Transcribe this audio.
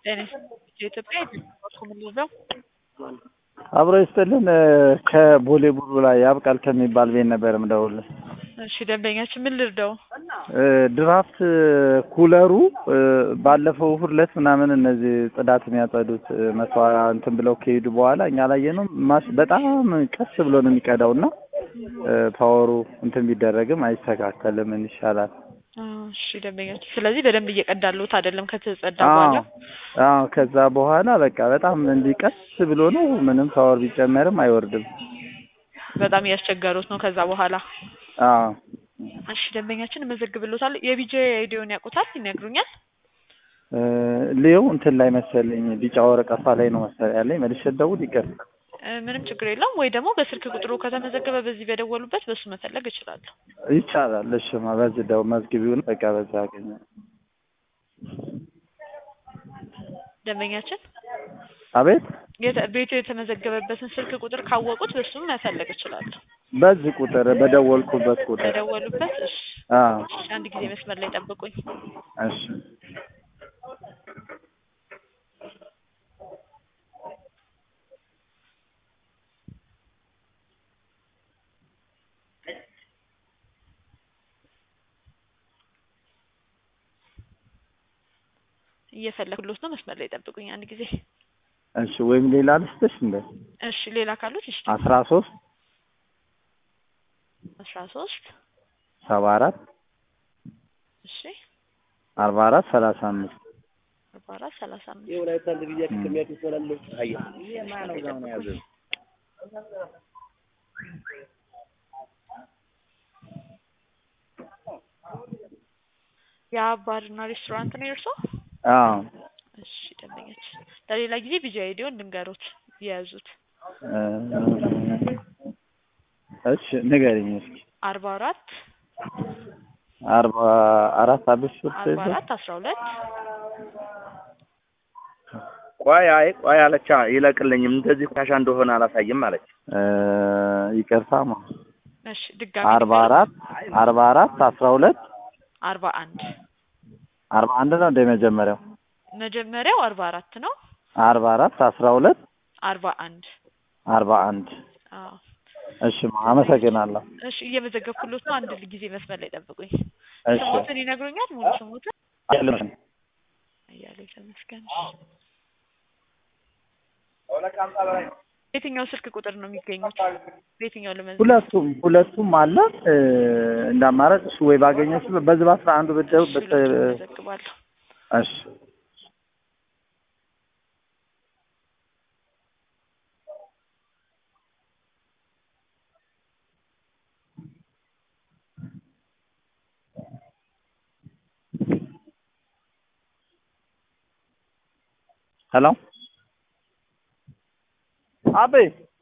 ጤና የኢትዮጵያ የምንለው አብሮ ይስጥልን ከቦሌ ቡልቡላ ያብቃል ከሚባል ቤት ነበር የምደውልልህ። እሺ ደንበኛችን ምን ልርዳው? ድራፍት ኩለሩ ባለፈው እሑድ ዕለት ምናምን እነዚህ ጽዳት የሚያጸዱት መስዋዕት እንትን ብለው ከሄዱ በኋላ እኛ አላየነውም። ማስ በጣም ቀስ ብሎ ነው የሚቀዳው እና ፓወሩ እንትን ቢደረግም አይስተካከልም። ምን ይሻላል? እሺ ደንበኛችን ስለዚህ በደንብ እየቀዳሉት አይደለም ከተጸዳ አዎ በኋላ አዎ። ከዛ በኋላ በቃ በጣም እንዲህ ቀስ ብሎ ነው ምንም ፓወር ቢጨመርም አይወርድም። በጣም እያስቸገሩት ነው። ከዛ በኋላ አዎ እሺ ደንበኛችን እመዘግብሎታል። የቢጄ አይዲውን ያውቁታል? ይነግሩኛል። ሌው እንትን ላይ መሰለኝ ቢጫ ወረቀቷ ላይ ነው መሰለኝ ያለኝ። መልሼ ልደውል ይቅር። እ ምንም ችግር የለውም። ወይ ደግሞ በስልክ ቁጥሩ ከተመዘገበ በዚህ በደወሉበት በሱ መፈለግ እችላለሁ። ይቻላል። እሺማ በዚህ ደው መዝግቢውን በቃ በዛ አገኘ ደንበኛችን አቤት የተ- ቤቱ የተመዘገበበትን ስልክ ቁጥር ካወቁት በሱም መፈለግ እችላለሁ። በዚህ ቁጥር በደወልኩበት ቁጥር በደወሉበት እሺ። አዎ እሺ፣ አንድ ጊዜ መስመር ላይ ጠብቁኝ። እሺ እየፈለግሎት ነው። መስመር ላይ ጠብቁኝ አንድ ጊዜ። እሺ ወይም ሌላ ልስጥሽ እንደ እሺ፣ ሌላ ካሉት እሺ። አስራ ሶስት አስራ ሶስት ሰባ አራት እሺ፣ አርባ አራት ሰላሳ አምስት አርባ አራት ሰላሳ አምስት ያ ባርና ሬስቶራንት ነው የእርሶ? አዎ እሺ ደንበኛችን ለሌላ ጊዜ ቢጂ አይዲውን ልንገሮት የያዙት እ እሺ ንገሪኝ እስኪ አርባ አራት አርባ አራት አብሽ አርባ አራት አስራ ሁለት ቆይ አይ ቆይ አለቻ ይለቅልኝም እንደዚህ ቆሻሻ እንደሆነ አላሳይም አለች። እ ይቅርታማ እሺ ድጋሚ አርባ አራት አርባ አራት አስራ ሁለት አርባ አንድ አርባ አንድ ነው እንደ መጀመሪያው መጀመሪያው አርባ አራት ነው አርባ አራት አስራ ሁለት አርባ አንድ አርባ አንድ አዎ እሺ አመሰግናለሁ። እሺ እየመዘገብኩሎት ነው። አንድ ጊዜ መስመር ላይ ጠብቁኝ። እሺ ስሞትን ይነግሩኛል? ሙሉ ስሞትን አይደለም እያለ ተመስገን። የትኛው ስልክ ቁጥር ነው የሚገኙት? በየትኛው ለመዝገብ? ሁለቱም ሁለቱም አለ እ እንደ አማራጭ እሱ ወይ ባገኘሽ በዚህ በአስራ አንዱ ብትደው እሺ፣ ብት ሁለቱን እመዘግባለሁ። እሺ ሄሎ አቤ